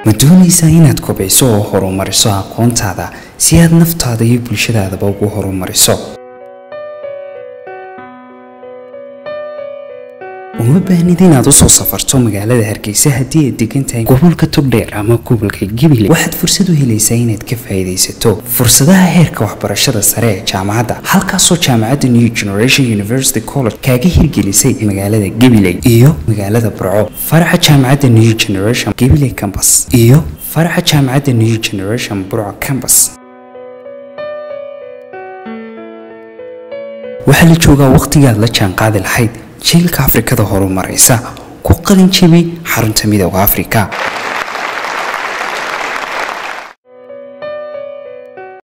ma doonaysaa inaad kobciso oo horumariso aqoontaada si aad naftaada iyo bulshadaadaba ugu horumariso uma baahnid inaad usoo safarto magaalada hargeysa haddii aad degan tahay gobolka togdheer ama gobolka gibiley waxaad fursad u helaysaa inaad ka faa'iidaysato fursadaha heerka waxbarashada sare ee jaamacadda halkaasoo jaamacadda new generation university college kaaga hirgelisay magaalada gibiley iyo magaalada burco faraca jaamacadda new generation gibiley campus iyo faraca jaamacadda new generation burco campus waxaa la joogaa wakhtigaad la jaanqaadi lahayd jiilka afrikada horumaraysa ku qalin jebi xarunta midooda afrika